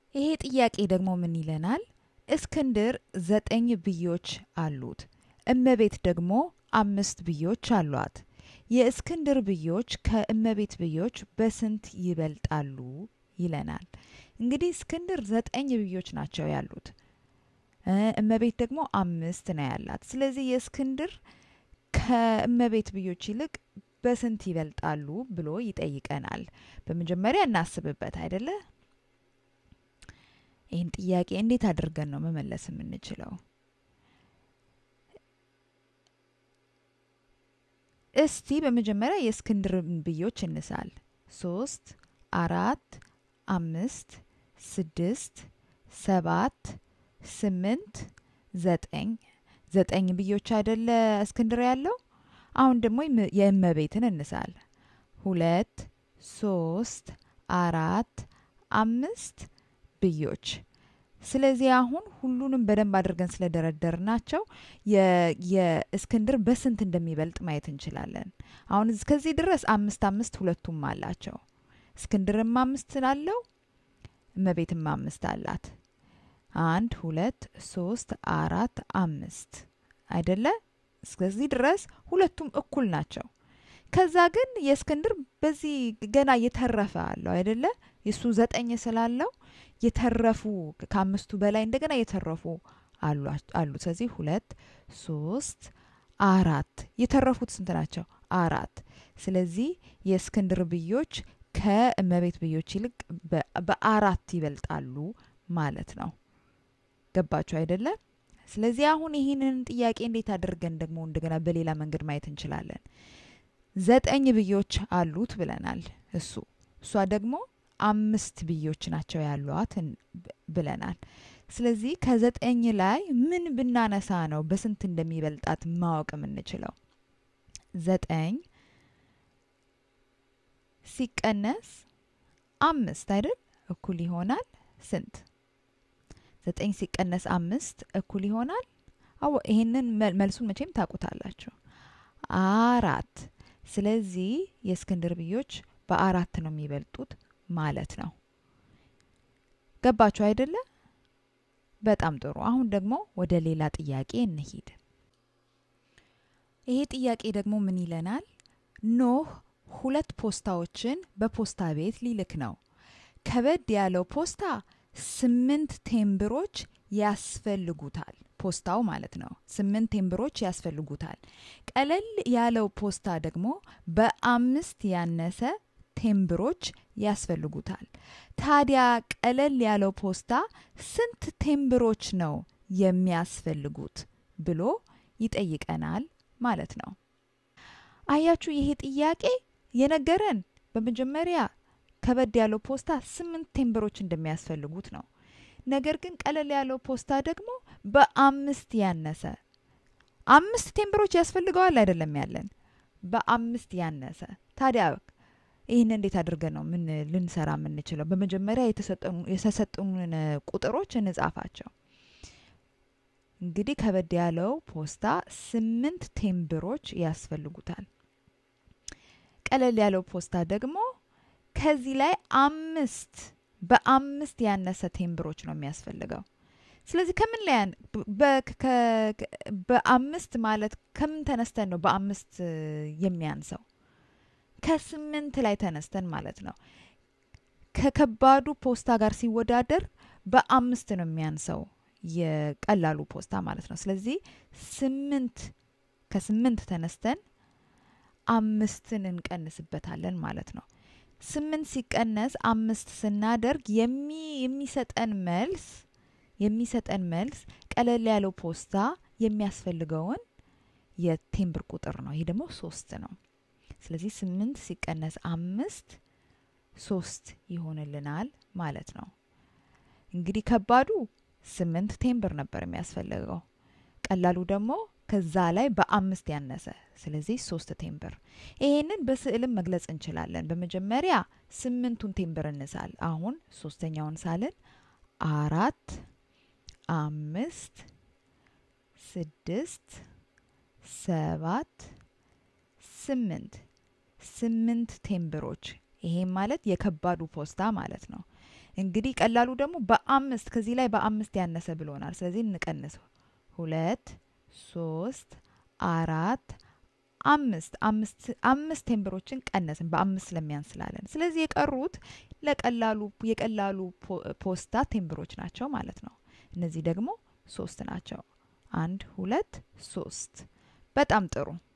ይሄ ጥያቄ ደግሞ ምን ይለናል? እስክንድር ዘጠኝ ብዮች አሉት፣ እመቤት ደግሞ አምስት ብዮች አሏት። የእስክንድር ብዮች ከእመቤት ብዮች በስንት ይበልጣሉ ይለናል። እንግዲህ እስክንድር ዘጠኝ ብዮች ናቸው ያሉት፣ እመቤት ደግሞ አምስት ነው ያላት። ስለዚህ የእስክንድር ከእመቤት ብዮች ይልቅ በስንት ይበልጣሉ ብሎ ይጠይቀናል። በመጀመሪያ እናስብበት አይደለ? ይህን ጥያቄ እንዴት አድርገን ነው መመለስ የምንችለው? እስቲ በመጀመሪያ የእስክንድርን ብዮች እንሳል። ሶስት፣ አራት፣ አምስት፣ ስድስት፣ ሰባት፣ ስምንት፣ ዘጠኝ ዘጠኝ ብዮች አይደለ እስክንድር ያለው? አሁን ደግሞ የእመቤትን እንሳል። ሁለት፣ ሶስት፣ አራት፣ አምስት ብዮች። ስለዚህ አሁን ሁሉንም በደንብ አድርገን ስለደረደር ናቸው የእስክንድር በስንት እንደሚበልጥ ማየት እንችላለን። አሁን እስከዚህ ድረስ አምስት አምስት ሁለቱም አላቸው። እስክንድርም አምስት አለው፣ እመቤትም አምስት አላት። አንድ ሁለት ሶስት አራት አምስት አይደለ? እስከዚህ ድረስ ሁለቱም እኩል ናቸው። ከዛ ግን የእስክንድር በዚህ ገና የተረፈ አለው አይደለ? የሱ ዘጠኝ ስላለው የተረፉ ከአምስቱ በላይ እንደገና የተረፉ አሉ። ስለዚህ ሁለት ሶስት አራት የተረፉት ስንት ናቸው? አራት። ስለዚህ የእስክንድር ብዮች ከእመቤት ብዮች ይልቅ በአራት ይበልጣሉ ማለት ነው። ገባችሁ አይደለ? ስለዚህ አሁን ይህንን ጥያቄ እንዴት አድርገን ደግሞ እንደገና በሌላ መንገድ ማየት እንችላለን? ዘጠኝ ብዮች አሉት ብለናል። እሱ እሷ ደግሞ አምስት ብዮች ናቸው ያሏት ብለናል። ስለዚህ ከዘጠኝ ላይ ምን ብናነሳ ነው በስንት እንደሚበልጣት ማወቅ የምንችለው? ዘጠኝ ሲቀነስ አምስት አይደል እኩል ይሆናል ስንት? ዘጠኝ ሲቀነስ አምስት እኩል ይሆናል አዎ፣ ይሄንን መልሱን መቼም ታውቁታላችሁ። አራት። ስለዚህ የእስክንድር ብዮች በአራት ነው የሚበልጡት ማለት ነው። ገባችሁ አይደለ? በጣም ጥሩ። አሁን ደግሞ ወደ ሌላ ጥያቄ እንሂድ። ይሄ ጥያቄ ደግሞ ምን ይለናል? ኖህ ሁለት ፖስታዎችን በፖስታ ቤት ሊልክ ነው። ከበድ ያለው ፖስታ ስምንት ቴምብሮች ያስፈልጉታል። ፖስታው ማለት ነው። ስምንት ቴምብሮች ያስፈልጉታል። ቀለል ያለው ፖስታ ደግሞ በአምስት ያነሰ ቴምብሮች ያስፈልጉታል። ታዲያ ቀለል ያለው ፖስታ ስንት ቴምብሮች ነው የሚያስፈልጉት ብሎ ይጠይቀናል ማለት ነው። አያችሁ፣ ይሄ ጥያቄ የነገረን በመጀመሪያ ከበድ ያለው ፖስታ ስምንት ቴምብሮች እንደሚያስፈልጉት ነው። ነገር ግን ቀለል ያለው ፖስታ ደግሞ በአምስት ያነሰ አምስት ቴምብሮች ያስፈልገዋል አይደለም ያለን በአምስት ያነሰ ታዲያ ይህን እንዴት አድርገን ነው ምን ልንሰራ የምንችለው? በመጀመሪያ የተሰጡንን ቁጥሮች እንጻፋቸው። እንግዲህ ከበድ ያለው ፖስታ ስምንት ቴምብሮች ያስፈልጉታል። ቀለል ያለው ፖስታ ደግሞ ከዚህ ላይ አምስት በአምስት ያነሰ ቴምብሮች ነው የሚያስፈልገው። ስለዚህ ከምን ላይ በአምስት ማለት ከምን ተነስተን ነው በአምስት የሚያንሰው? ከስምንት ላይ ተነስተን ማለት ነው። ከከባዱ ፖስታ ጋር ሲወዳደር በአምስት ነው የሚያንሰው የቀላሉ ፖስታ ማለት ነው። ስለዚህ ስምንት ከስምንት ተነስተን አምስትን እንቀንስበታለን ማለት ነው። ስምንት ሲቀነስ አምስት ስናደርግ የሚሰጠን መልስ የሚሰጠን መልስ ቀለል ያለው ፖስታ የሚያስፈልገውን የቴምብር ቁጥር ነው። ይሄ ደግሞ ሶስት ነው። ስለዚህ ስምንት ሲቀነስ አምስት ሶስት ይሆንልናል ማለት ነው። እንግዲህ ከባዱ ስምንት ቴምብር ነበር የሚያስፈልገው። ቀላሉ ደግሞ ከዛ ላይ በአምስት ያነሰ ስለዚህ ሶስት ቴምብር። ይሄንን በስዕልም መግለጽ እንችላለን። በመጀመሪያ ስምንቱን ቴምብር እንሳል። አሁን ሶስተኛውን ሳልን አራት፣ አምስት፣ ስድስት፣ ሰባት፣ ስምንት ስምንት ቴምብሮች። ይሄም ማለት የከባዱ ፖስታ ማለት ነው። እንግዲህ ቀላሉ ደግሞ በአምስት ከዚህ ላይ በአምስት ያነሰ ብሎናል። ስለዚህ እንቀንስ። ሁለት፣ ሶስት፣ አራት፣ አምስት አምስት አምስት ቴምብሮችን ቀነስን በአምስት ስለሚያንስ ስላለን። ስለዚህ የቀሩት ለቀላሉ የቀላሉ ፖስታ ቴምብሮች ናቸው ማለት ነው። እነዚህ ደግሞ ሶስት ናቸው። አንድ፣ ሁለት፣ ሶስት። በጣም ጥሩ